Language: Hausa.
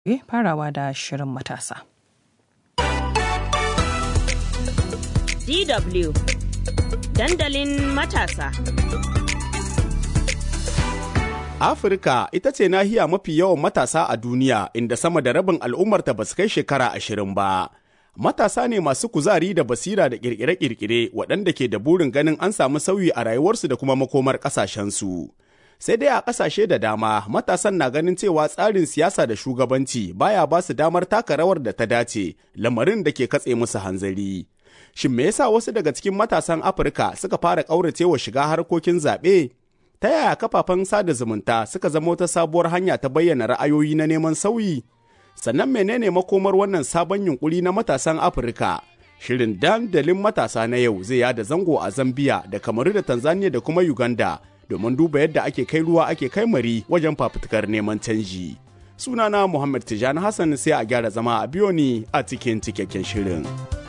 farawa da shirin matasa. DW Dandalin matasa. Afirka ita ce nahiya mafi yawan matasa a duniya inda sama da rabin al'ummarta ba su kai shekara ashirin ba. Matasa ne masu kuzari da basira da kirkire-kirkire waɗanda ke da burin ganin an samu sauyi a rayuwarsu da kuma makomar ƙasashensu. Sai dai a ƙasashe da dama matasan na ganin cewa tsarin siyasa da shugabanci baya ba su damar taka rawar da ta dace lamarin da ke katse musu hanzari. Shin me yasa wasu daga cikin matasan Afirka suka fara ƙauracewa shiga harkokin zaɓe? Ta yaya kafafen sada zumunta suka zama wata sabuwar hanya ta bayyana ra'ayoyi na neman sauyi? Sannan menene makomar wannan sabon yunkuri na matasan Afirka? Shirin dandalin matasa na yau zai yada zango a Zambiya da Kamaru da Tanzania da kuma Uganda domin duba yadda ake kai ruwa ake kai mari wajen fafutukar neman canji. Sunana Muhammad Tijani Hassan sai a gyara zama a biyo ni a cikin cikakken shirin.